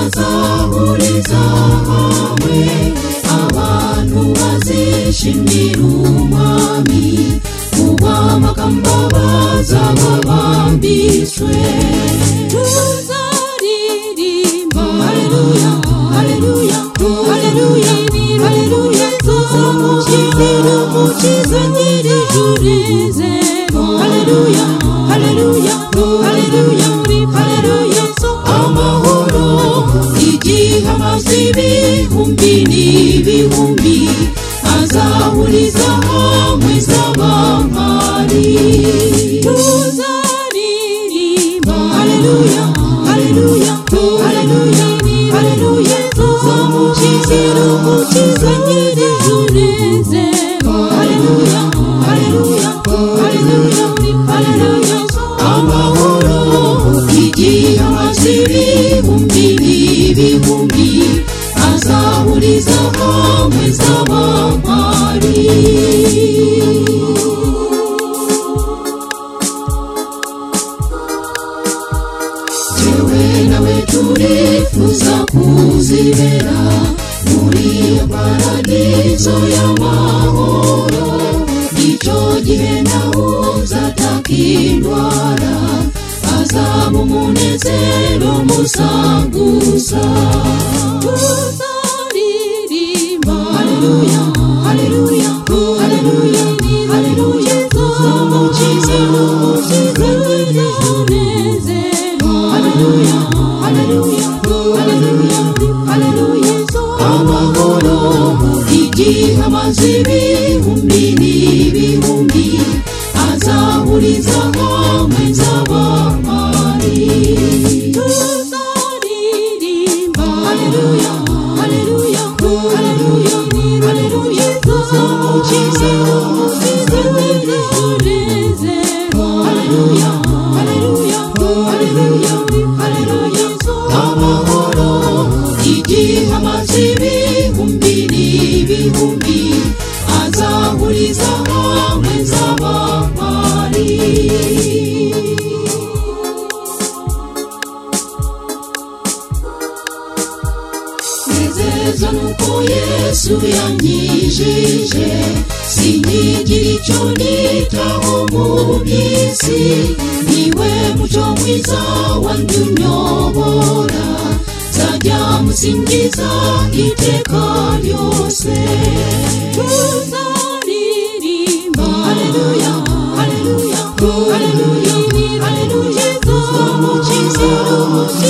bazisazahuriza hamwe abantu bazishimira umwami ubw'amagambo bazaba bambitswe tuzaririmba haleluya haleluya haleluya haleluya tuzamukiza umukiza nyir'ijuru rizemo haleluya haleluya haleluya haleluya so amahoro igihe amazi ibihumbi n'ibihumbi azahuriza hamwe z'abamari tuzaririmba haleluya haleluya haleluya haleluya tuzamukiza umukiza nyir'ijuru rizemo haleluya haleluya haleluya haleluya amahoro igihe amazi ibihumbi n'ibihumbi azahuriza hamwe z'abamari jewe nawe turifuza kuzibera muri iyo paradizo y'amahoro icyo gihe nawe uzataka indwara azaba umunezero musa gusa tuzaririmba haleluya haleluya haleluya haleluya tuzamukiza umukiza nyir'ijuru haleluya haleluya haleluya haleluya amahoro igihe amazi ibihumbi n'ibihumbi azahuriza hamwe z'abamari tuzaririmba haleluya haleluya haleluya haleluya tuzamukiza umukiza nyir'ijuru rizemo haleluya haleluya haleluya haleluya amahoro igihe amazi ibihumbi n'ibihumbi azahuriza hamwe z'abamari nezeza nuko yesu yanyijije sinyigira icyo nitaho mu by'isi niwe muco mwiza wanjye unyobora nzajya musingiza iteka ryose tuzaririmba haleluya haleluya haleluya haleluya tuzamukiza